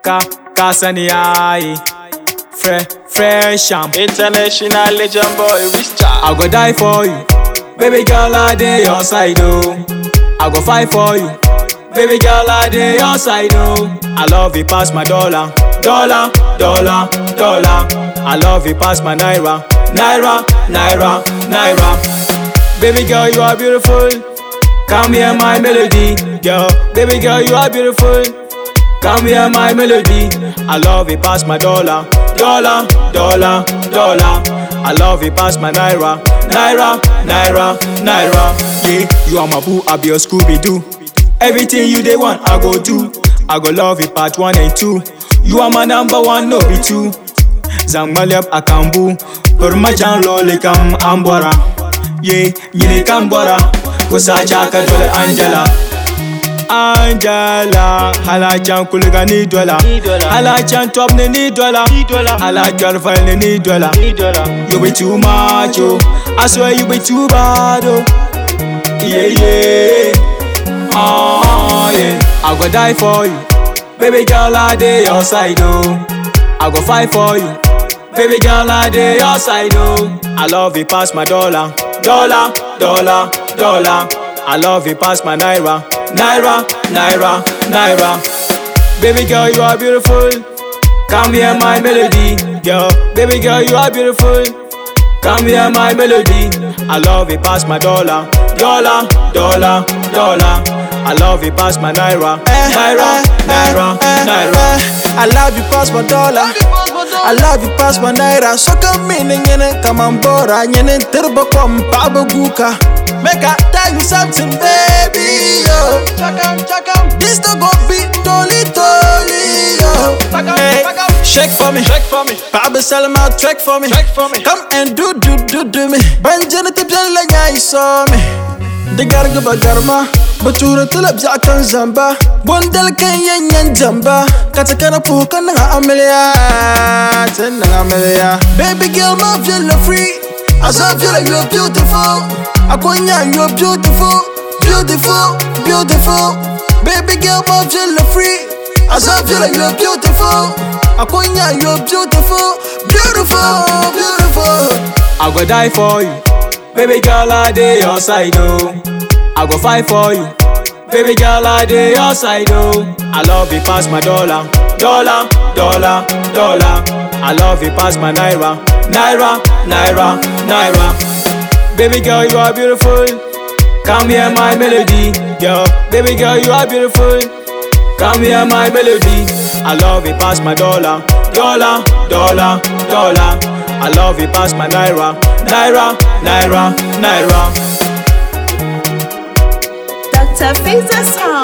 Ka, kasani ai. Fre, fresh am. International legend boy, Richard. I go die for you. Baby girl, I dey your side, oh. I go fight for you. Baby girl, I dey your side, oh. I love you past my dollar. Dollar, dollar, dollar. I love you past my naira. Naira, naira, naira. Baby girl, you are beautiful. Come here, my melody, girl. Baby girl, you are beautiful. Come here, my melody. I love it past my dollar, dollar, dollar, dollar. I love it past my naira, naira, naira, naira. Yeah, you are my boo, I be your Scooby Doo. Everything you they want, I go do. I go love it part one and two. You are my number one, no be two. Zangalep akambu, permacan loli kam ambora. Yeah, yini kambora, kusacha kadole Angela. Angela Halachan kulga ni dola Halachan top ni ni dola Halachan file ni ni dola You be too much oh I swear you be too bad oh Yeah yeah Oh yeah I go die for you Baby girl I dey your side oh I go fight for you Baby girl I dey your side oh I love you past my dollar Dollar, dollar, dollar I love you past my naira Naira, naira, naira. Baby girl, you are beautiful. Come here, my melody, girl. Baby girl, you are beautiful. Come here, my melody. I love it past my dollar, dollar, dollar, dollar. I love it past my naira, naira, naira, naira. I love you past my dollar. I love you past my naira. So come in and yen come on board. And yen turbo come baba guka. Make I tell you something, baby. Yo. This no go be dolly dolly. Yo. Hey, shake for me. Check for me, Baba Salama, track for me. check for me. Come and do do do do me. Banjana tipsy la nyai saw me. The garga bagarma. Batura tulab kan zamba. Bondal kan yanyan jamba. Kata kana puka nga amelia. Tena amelia. Baby girl, my feel free. As I feel like you're beautiful. Akonya, you're beautiful. Beautiful, beautiful. Baby girl, my feel free. As I feel like you're beautiful. Akonya, you're beautiful. Beautiful, beautiful. I go die for you. Baby girl, I dey your side, oh. I go fight for you. Baby girl, I dey your side, oh. I love you past my dollar, dollar, dollar, dollar. I love you past my naira, naira, naira, naira. Baby girl, you are beautiful. Come here, my melody, girl. Baby girl, you are beautiful. Come here, my melody. I love it past my dollar, dollar, dollar, dollar. I love it past my naira, naira, naira, naira. Dr. Faisal Sound.